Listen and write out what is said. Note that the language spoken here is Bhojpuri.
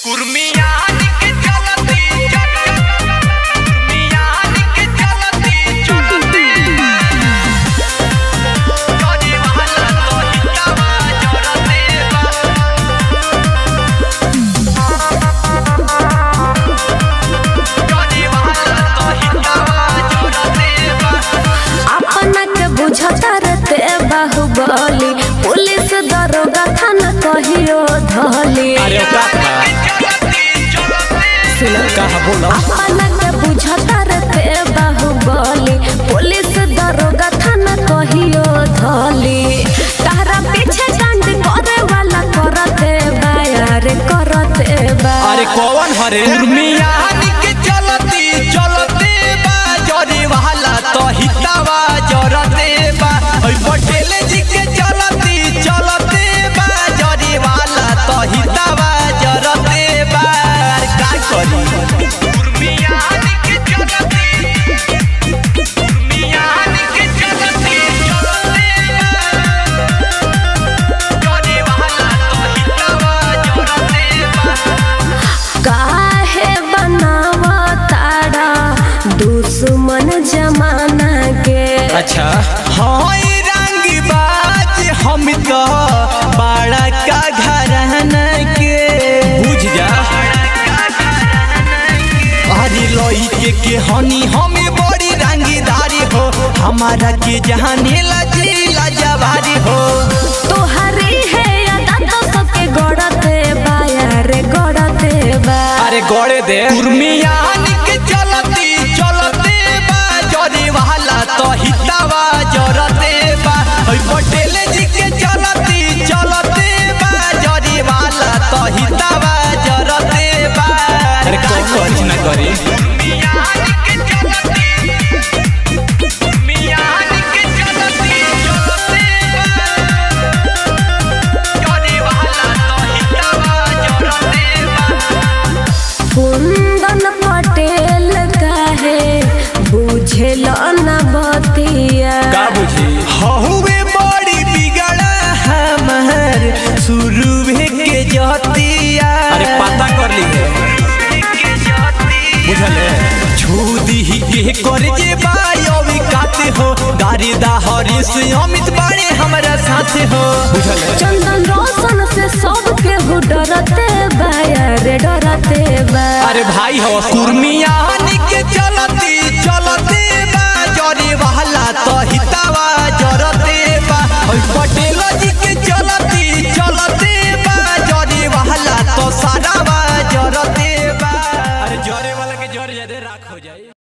कुर्मियान के चलती कुर्मियान के चलती चलती करी वाला तो हितावा जरते बा करी वाला तो हितावा जरते बा अपना के बुझता रहते बाहुबली पुलिस दरोगा थाना कहियो धली अरे काका कहा बोलो अपना के बुझता रहते बाहुबली पुलिस दरोगा थाना कहियो धली तारा पीछे कांड करे वाला करते बा यार करते बा अरे कौन हरे कुर्मियान के चलती चलते बा जरी वाला तो हितावा जरते बा ओइ पटेल जी के चलती चलते बा जरी वाला तो हितावा जरते बा का करी कुर्मियान के चलती कुर्मियान के चलती चलते बा जरी वाला तो हितावा जरते बा काहे बनावा तारा दुश्मन जमाना के अच्छा हई रंग बाज हम तो बड़ा का घराना के बुझ जा अरे लोई के के हनी हमें बड़ी रंगीदारी हो हमारा के जहानी लजीला जवारी हो तोहरी है अदा तो सबके गड़ते बा यार गड़ते बा अरे गड़े दे कुर्मियान के चलती चलते बा जरी वाला तो हितावा जरते बा ओइ पटेल जी के चलती चलते बा जरी वाला तो हितावा जरते बा अरे कौन कुछ ना करी कुर्मियान के चलती कुर्मियान के चलती चलते बा जरी वाला तो हितावा जरते बा कुंदन पटेल काहे बुझेल न बतिया का बुझी हहुए बड़ी बिगड़ा हमर शुरू के जतिया अरे पता कर ली है बुझले छूदी के कर जे बायोवी काते हो गाड़ी दा हरीश अमित बाड़े हमरा साथ हो बुझले चंदन रोशन से सब केहू डरते बा यार डरते बा अरे भाई हो कुर्मियान के चलती चलते बा जरी वाला तो हितावा जरते बा ओइ पटेल जी के चलती चलते बा जरी वाला तो सारा बा जरते बा अरे जरे वाला के जर जादे राख हो जाए